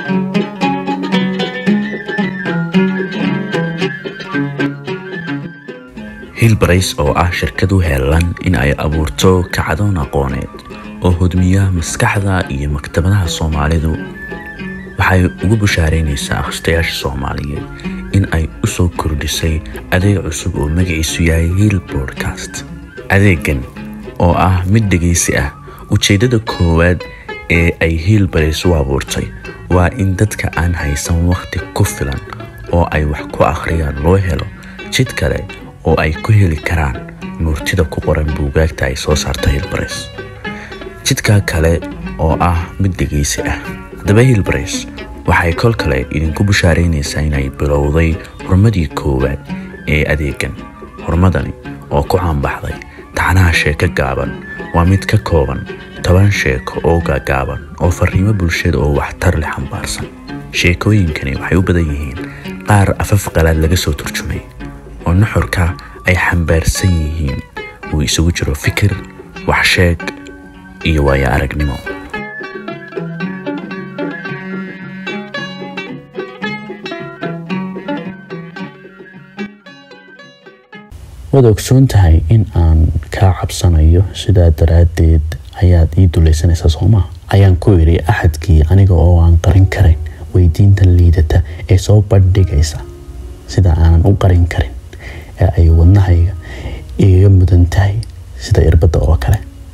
hilbarays oo ah shirkad u heelan in ay abuurto kacdoon aqooneed oo hodmiya maskaxda iyo maktabadaha soomaalidu waxay ugu bushaaraynaysaa akhristayaasha soomaaliyeed in ay u soo kordhisay adeeg cusub oo magaciisu yahay hiil broadcast adeegan oo ah mid dhegaysi ah ujeeddada koowaad ee ay hiilbarays u abuurtay waa in dadka aan haysan wakhti ku filan oo ay wax ku akhriyaan loo helo jid kale oo ay ku heli karaan nuurtida ku qoran buugaagta ay soo saarta hilbarays jidka kale oo ah mid dhegaysi ah haddaba hilbarays waxay kol kale idinku bushaaraynaysaa inay bilowday horumadii koowaad ee adeegan horumadani oo ku caanbaxday taxnaha sheeko gaaban waa mid ka kooban toban sheeko oo gaagaaban oo fariimo bulshada oo waxtar leh xambaarsan sheekooyinkani waxay u badan yihiin qaar afaf qalaad laga soo turjumay oo nuxurka ay xambaarsan yihiin uu isugu jiro fikir waxsheeg iyo waayo aragnimo waad ogsoon tahay in aan kaa cabsanayo sidaa daraaddeed ayaad ii dulaysanaysaa soomaa ayaan ku idhi axadkii aniga oo aan qarin karayn weydiinta liidata ee soo bandhigaysa sida aanan u qarin karin ee ay wadnahayga igaga mudan tahay sida irbadda oo kale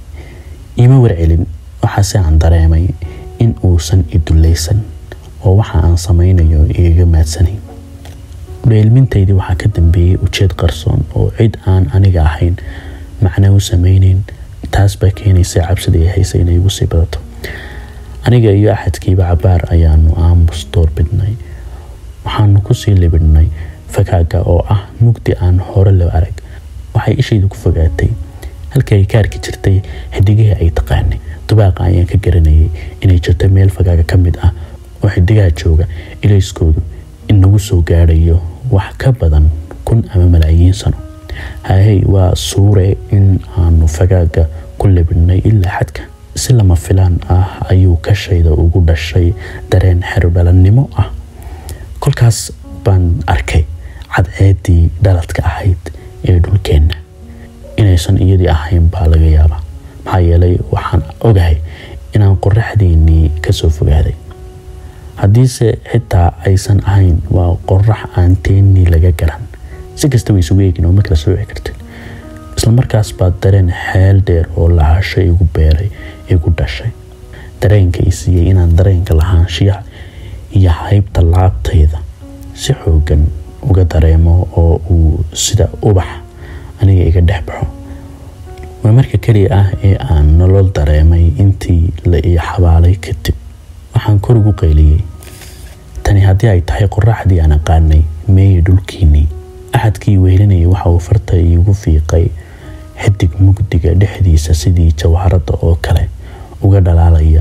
iima warcelin waxaase aan dareemay in uusan i dulaysan oo waxa aan samaynayo igaga maadsanayn udheelmintaydii waxaa ka dambeeyey ujeed qarsoon oo cid aan aniga ahayn macno u samayneyn taas baa keenaysa cabsidii haysa inay igu sii badato aniga iyo axadkiiba cabaar ayaanu aamus doorbidnay waxaanu kusii libidhnay fakaaga oo ah mugdi aan hore loo arag waxay ishayda ku fogaatay halkii ay ka arki jirtay xidigihii ay taqaanay dubaaqa ayaan ka garanayay inay jirto meel fakaaga ka mid ah oo xidigaha jooga ilayskoodu inagu soo gaadhayo wax ka badan kun ama malaayiin sano hahey waa suure in aanu fagaaga ku libidhnay ilaa xadka si lama filaan ah ayuu kashayda ugu dhashay dareen xerdhalannimo ah kolkaas baan arkay cadceeddii dhaladka ahayd ee dhulkeenna inaysan iyadii ahayn baa laga yaabaa maxaa yeelay waxaan ogahay inaan qoraxdiinnii kasoo fogaaday haddiise xitaa aysan ahayn waa qorax aan teennii laga garan si kastaba isugu eegin oo ma kala sooci kartin islamarkaas baa dareen xeel dheer oo lahasho igu beeray igu dhashay dareenka i siiyey inaan dareenka lahaanshiyaha iyo haybta laabtayda si xoogan uga dareemo oo uu sida ubax aniga iga dhex baxo waa marka keliya ah ee aan nolol dareemay intii la ii xabaalay kadib waxaan kor ugu qayliyey tani haddii ay tahay qoraxdii aan aqaanay meeye dhulkiinnii axadkii wehelinayay waxa uu farta iigu fiiqay xidig mugdiga dhexdiisa sidii jawharadda oo kale uga dhalaalaya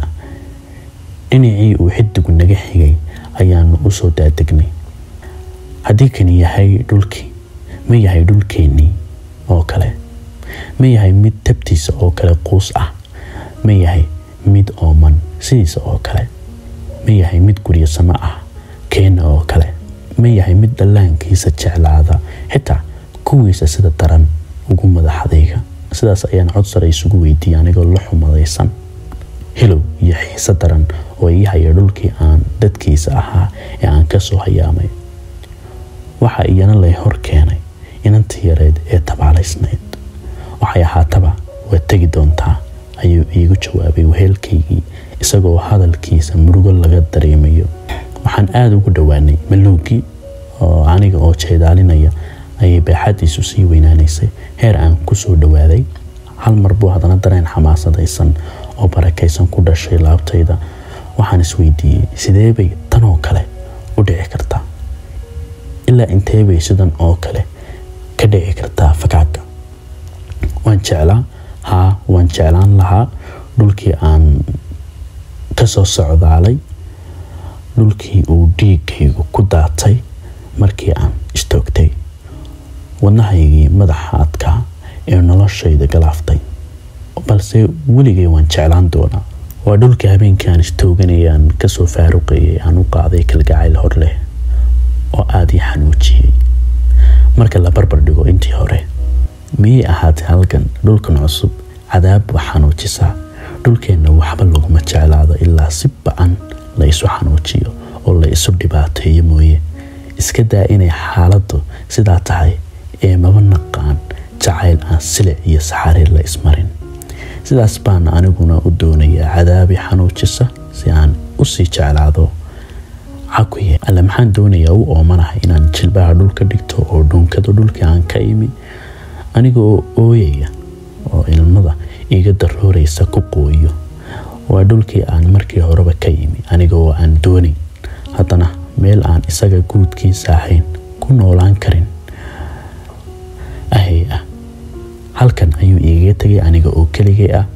dhinacii uu xidigu naga xigay ayaanu u soo daadegnay haddii kani yahay dhulkii ma yahay dhulkeennii oo kale ma yahay mid tabtiisa oo kale quus ah ma yahay mid ooman sidiisa oo kale ma yahay mid guryo samo ah keena oo kale ma yahay mid dhallaankiisa jeclaada xitaa kuwiisa sida daran ugu madaxdayga sidaas ayaan cod sare isugu weydiiyey anigoo la xumadaysan hilow iyo xiise daran oo ii haya dhulkii aan dadkiisa ahaa ee aan ka soo hayaamay waxa iyana lay hor keenay inantii yareed ee tabaalaysnayd waxay ahaataba waad tegi doontaa ayuu iigu jawaabay weheelkaygii isagoo hadalkiisa murugo laga dareemayo waxaan aada ugu dhowaanay maluugii oo aniga oo jeedaalinaya ayay baaxadiisu sii weynaanaysay heer aan ku soo dhowaaday hal mar buu haddana dareen xamaasadaysan oo barakaysan ku dhashay laabtayda waxaan isweydiiyey sidee bay tan oo kale u dhici kartaa ilaa intee bay sidan oo kale ka dhici kartaa fakaaga waan jeclaa haa waan jeclaan lahaa dhulkii aan ka soo socdaalay dhulkii uu dhiigaygu ku daatay markii aan istoogtay wadnahaygii madaxa adkaa ee noloshayda galaaftay balse weligay waan jeclaan doonaa waa dhulkii habeenkii aan istooganayaan kasoo faaruqayay aan u qaaday kalgacayl hor leh oo aada ii xanuujiyey marka la barbar dhigo intii hore miyay ahaatay halkan dhulkan cusub cadaab wax xanuujisaa dhulkeenna waxba laguma jeclaado ilaa si ba-an la isu xanuujiyo oo la isu dhibaateeyo mooye iska daa inay xaaladdu sidaa tahay ee maba naqaan jacayl aan silic iyo saxariir la ismarin sidaas baana aniguna u doonayaa cadaabi xanuujisa si aan usii jeclaado cakuye alle maxaan doonayaa u oomanahay inaan jilbaha dhulka dhigto oo dhuunkado dhulkii aan ka imi aniga oo ooyaya oo ilmada iga darooraysa ku qooyo waa dhulkii aan markii horeba ka yimi aniga oo aan doonayn haddana meel aan isaga guudkiisa ahayn ku noolaan karin ahay ah halkan ayuu igaga tegay aniga oo keligay ah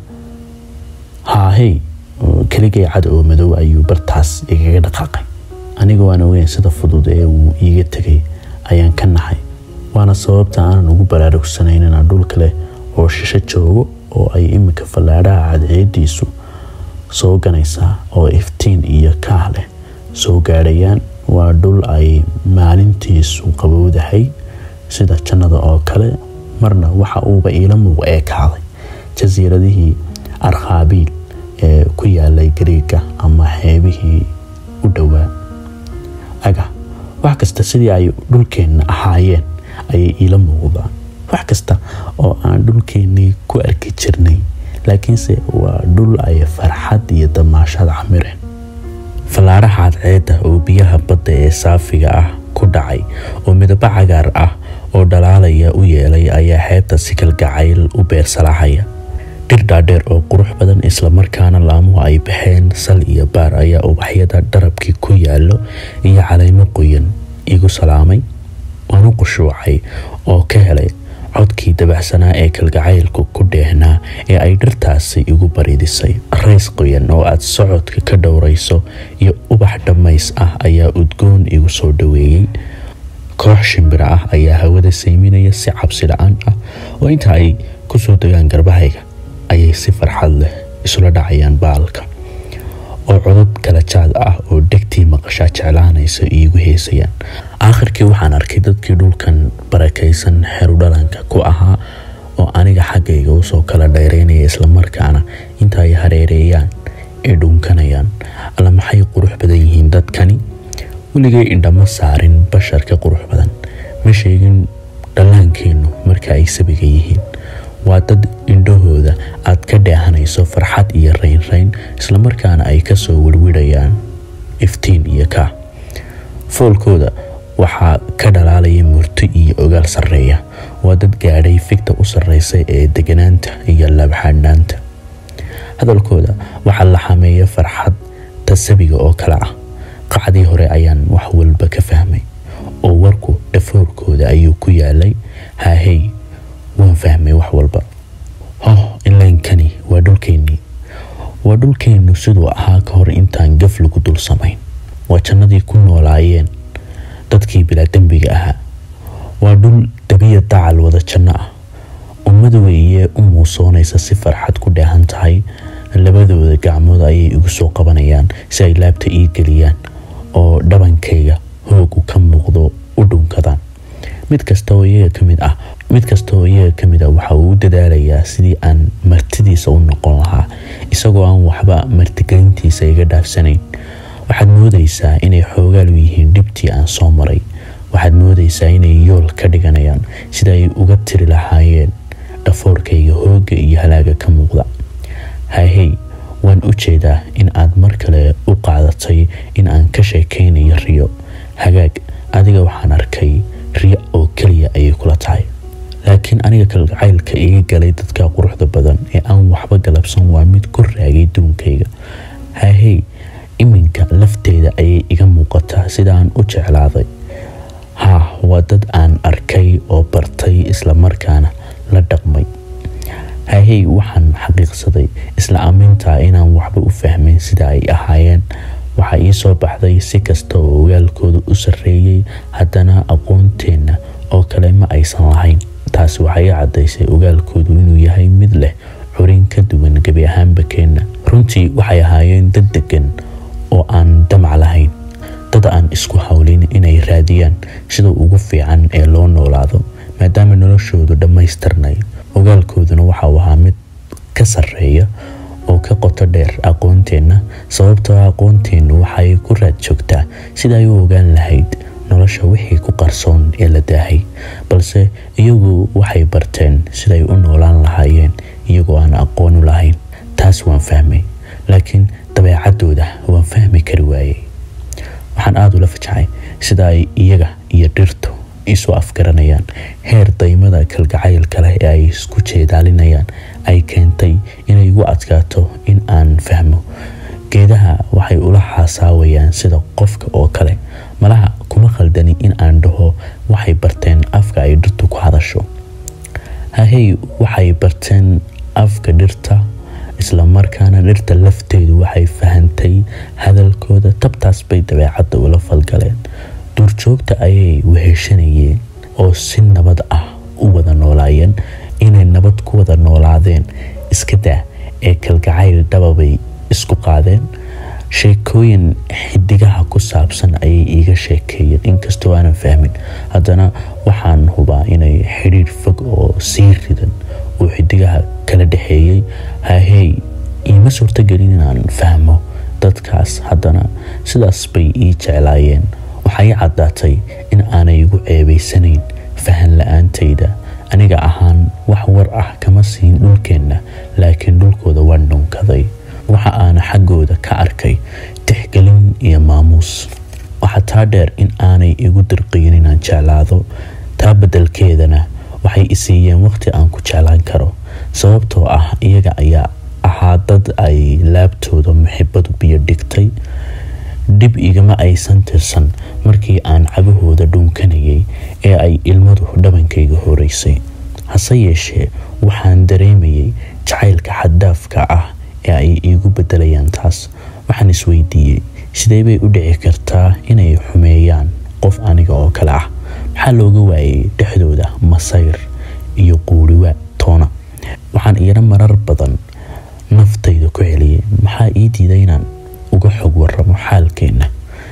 haahey keligay cad oo madow ayuu bartaas igaga dhaqaaqay anigoo aan ogeyn sida fudud ee uu iiga tegay ayaan ka naxay waana sababta aanan ugu baraarugsanayn inaan dhul kale oo shisho joogo oo ay iminka fallaadhaha cadceediisu soo ganaysaa oo iftiin iyo kaah leh soo gaadhayaan waa dhul ay maalintiisu qabowdahay sida jannada oo kale marna waxa uuba iila muuq eekaaday jasiiradihii arkhaabiil ee ku yaalay gariiga ama xeebihii u dhowaa aga wax kasta sidii ay dhulkeenna ahaayeen ayay iila muuqdaan wax kasta oo aan dhulkeennii ku arki jirnay laakiinse waa dhul ay farxad iyo damaashad camireen fallaadhaha cadceedda oo biyaha badda ee saafiga ah ku dhacay oo midabo cagaar ah oo dhalaalaya u yeelay ayaa xeebta si kalgacayl u beersalaxaya dhir dhaadheer oo qurux badan islamarkaana laamuhu ay baxeen sal iyo baar ayaa ubaxyada dharabkii ku yaallo iyo calaymo qoyan igu salaamay waanu qushuucay oo ka helay codkii dabacsanaa ee kalgacaylku ku dheehnaa ee ay dhirtaasi igu baridisay rays qoyan oo aad socodka ka dhowrayso iyo ubax dhammays ah ayaa udgoon igu soo dhoweeyey koox shimbira ah ayaa hawada sayminaya si cabsi la-aan ah oo inta ay kusoo degaan garbahayga ayay si farxad leh isula dhacayaan baalka oo codod kala jaad ah oo dhegtii maqashaa jeclaanaysa iigu heesayaan aakhirkii waxaan arkay dadkii dhulkan barakaysan xerudhalanka ku ahaa oo aniga xaggayga usoo kala dhayreynaya islamarkaana inta ay hareereeyaan ee dhuunkanayaan alla maxay qurux badan yihiin dadkani weligay indhama saarin basharka qurux badan ma sheegin dhallaankeennu marka ay sabiga yihiin waa dad indhahooda aad ka dheehanayso farxad iyo raynrayn islamarkaana ay kasoo werwirayaan iftiin iyo kaa foolkooda waxaa ka dhalaalaya murto iyo ogaal sarreeya waa dad gaadhay figta u sarreysa ee deganaanta iyo laabxaadhnaanta hadalkooda waxaa la xameeya farxad tasabiga oo kale ah qacdii hore ayaan wax walba ka fahmay oo warku dhafoorkooda ayuu ku yaalay haahey waan fahmay wax walba hoh inlaynkani waa dhulkeennii waa dhulkeennu siduu ahaa ka hor intaan gaf lagu dul samayn waa jannadii ku noolaayeen dadkii bilaa dembiga ahaa waa dhul dabiya dacal wada janno ah ummada weeye u muusoonaysa si farxad ku dheehan tahay labadooda gacmood ayay igu soo qabanayaan si ay laabta ii geliyaan oo dhabankayga hoogu ka muuqdo u dhunkadaan mid kasta oo iyaga ka mid ah mid kasta oo iyaga ka mid ah waxa uu u dadaalayaa sidii aan martidiisa u noqon lahaa isagoo aan waxba martigelintiisa iga dhaafsanayn waxaad moodaysaa inay xoogaal u yihiin dhibtii aan soo maray waxaad moodaysaa inay yool ka dhiganayaan sida ay uga tiri lahaayeen dhafoorkayga hoogga iyo halaaga ka muuqda haahey waan u jeedaa in aad mar kale u qaadatay in aan ka sheekaynayo riyo hagaag adiga waxaan arkay riyo oo keliya ayay kula tahay laakiin aniga kalgacaylka iga galay dadka quruxda badan ee aan waxba galabsan waa mid ku raagay duunkayga haahey iminka lafteeda ayay iga muuqataa sida aan u jeclaaday haa waa dad aan arkay oo bartay islamarkaana la dhaqmay haahey waxaan xaqiiqsaday isla aamintaa inaan waxba u fahmayn sida ay ahaayeen waxaa ii soo baxday si kasta oo ogaalkooda u sarreeyey haddana aqoonteenna oo kale ma aysan lahayn taasi waxay i caddaysay ogaalkoodu inuu yahay mid leh xurin ka duwan gebi ahaanba keenna runtii waxay ahaayeen dad degan oo aan damac lahayn dad aan isku hawlin inay raadiyaan sida ugu fiican ee loo noolaado maadaama noloshoodu dhammaystirnay ogaalkooduna waxauu ahaa mid ka sarreeya oo ka qoto dheer aqoonteenna sababtoo aqoonteennu waxay ku raad joogtaa sida ay u ogaan lahayd nolosha wixii ku qarsoon ee la daahay balse iyagu waxay barteen siday u noolaan lahaayeen iyagoo aan aqoon u lahayn taas waan fahmay laakiin dabeecaddooda waan fahmi kari waayey waxaan aada ula fajacay sida ay iyaga iyo dhirtu isu afgaranayaan heer daymada kalgacaylka leh ee ay isku jeedaalinayaan ay keentay inay igu adkaato in aan fahmo geedaha waxay ula xaasaawayaan sida qofka oo kale malaha kuma khaldani in aan dhaho waxay barteen afka ay dhirtu ku hadasho hahey waxay barteen afka dhirta isla markaana dhirta lafteedu waxay fahantay hadalkooda tabtaas bay dabeecadda ula falgaleen duurjoogta ayay weheshanayeen oo si nabad ah u wada noolaayeen inay nabad ku wada noolaadeen iska daa ee kalgacayl dhababay isku qaadeen sheekooyin xidigaha ku saabsan ayay iiga sheekeeyeen inkastoo aanan fahmin haddana waxaan hubaa inay xidhiir fog oo sii ridan uu xidigaha kala dhexeeyey hahey iima suurtagelin inaan fahmo dadkaas haddana sidaas bay ii jeclaayeen waxay caddaatay in aanay igu ceebaysanayn fahan la-aantayda aniga ahaan wax war ah kama siin dhulkeenna laakiin dhulkooda waan dhunkaday waxa aana xaggooda ka arkay tixgelin iyo maamuus waxaa taa dheer in aanay igu dirqiyin inaan jeclaado taa beddelkeedana waxay isiiyeen waqti aan ku jeclaan karo sababtoo ah iyaga ayaa ahaa dad ay laabtooda muxibadu biyo dhigtay dhib igama aysan tirsan markii aan cagahooda dhuunkanayay ee ay ilmadu dhabankayga horeysay hase yeeshee waxaan dareemayay jacaylka xaddaafka ah ee ay iigu beddelayaan taas waxaan isweydiiyey sidee bay u dhici kartaa inay xumeeyaan qof aniga oo kale ah maxaa looga waayay dhexdooda masayr iyo quuriwa toona waxaan iyana marar badan naftayda ku celiyay maxaa ii diiday inaan uga xog waramo xaalkeenna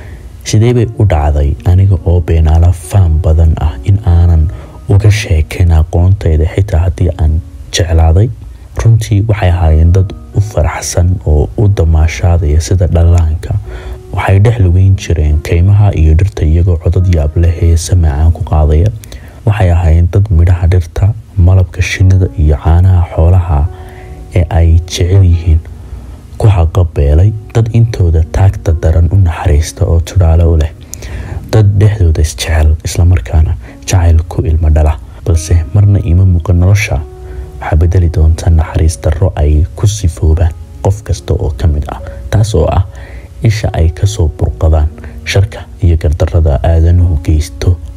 sidee bay u dhacday aniga oo beenaala faan badan ah in aanan uga sheekayn aqoontayda xitaa haddii aan jeclaaday runtii waxay ahaayeen dad u faraxsan oo u damaashaadaya sida dhallaanka waxay dhex lugeyn jireen kaymaha iyo dhirta iyagoo codad yaab leh heese macaan ku qaadaya waxay ahaayeen dad midhaha dhirta malabka shinnida iyo caanaha xoolaha ee ay jecel yihiin ku haqabeelay dad intooda taagta daran u naxariista oo tudhaale u leh dad dhexdooda isjecel islamarkaana jacayl ku ilmo dhala balse marna ima muuqan nolosha waxaa bedeli doonta naxariis darro ay ku sifoobaan qof kasta oo ka mid ah taas oo ah isha ay kasoo burqadaan sharka iyo gardarrada aadanuhu geysto